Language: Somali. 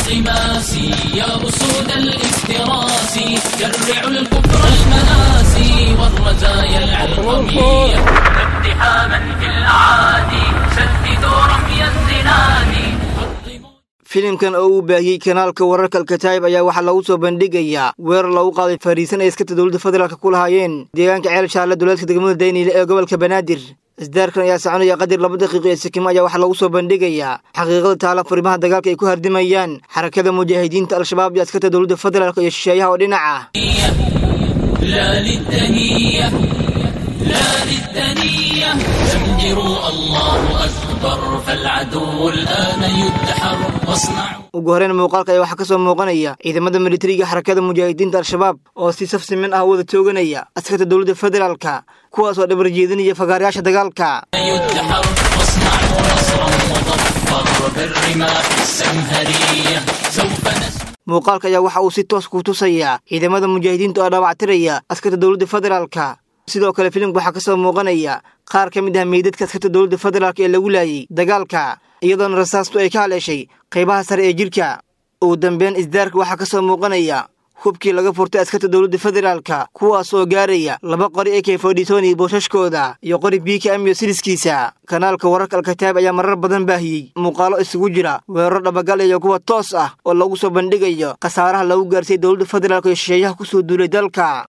بالانغماس يا أسود الافتراس شرعوا الكفر المآسي والرزايا العلقمية اقتحاما في الأعادي سددوا رمي الزناد filimkan oo uu baahiyey kanaalka wararka alkataayib ayaa waxaa lagu soo bandhigayaa weerar lagu qaaday fariisan ay iskata dowladda federaalk ku lahaayeen deegaanka ceel shaarle dowlaadka degmada dayniile ee gobolka banaadir isdaarkan ayaa soconaya qadir laba daqiiqo ee sikimo ayaa waxaa lagu soo bandhigayaa xaqiiqada taala furimaha dagaalka ay ku hardimayaan xarakada mujaahidiinta al-shabaab iyo askarta dowladda federaalk iyo shisheeyaha oo dhinac ah لا للدنية لا للدنية زمجروا الله أكبر فالعدو الآن يدحر واصنعوا ugu horreyn muuqaalka ayaa waxaa ka soo muuqanaya ciidamada militariga xarakada mujaahidiinta al-shabaab oo si saf siman ah wada tooganaya askarta dowladda federaalka kuwaas oo dhabar jeedinaya fagaarayaasha dagaalka يدحر واصنعوا نصرا مظفر بالرماح السمهرية سوف نسمع muuqaalka ayaa waxa uu si toos ku tusayaa ciidamada mujaahidiinta oo dhaawactiraya askarta dowladda federaalka sidoo kale filimka waxaa ka soo muuqanaya qaar ka mid ah meydadka askarta dowladda federaalk ee lagu laayay dagaalka iyadoona rasaastu ay ka haleeshay qaybaha sare ee jidhka ugu dambeyn isdaarka waxaa ka soo muuqanaya hubkii laga furtay askarta dowladda federaalka kuwaas oo gaaraya laba qori ee kefodhisoni boosashkooda iyo qori biika amiyo siliskiisa kanaalka wararka alkataab ayaa marar badan baahiyey muuqaalo isugu jira weeraro dhabagal iyo kuwa toos ah oo lagu soo bandhigayo khasaaraha lagu gaarsiiyey dowladda federaalk iyo shisheeyaha ku soo duulay dalka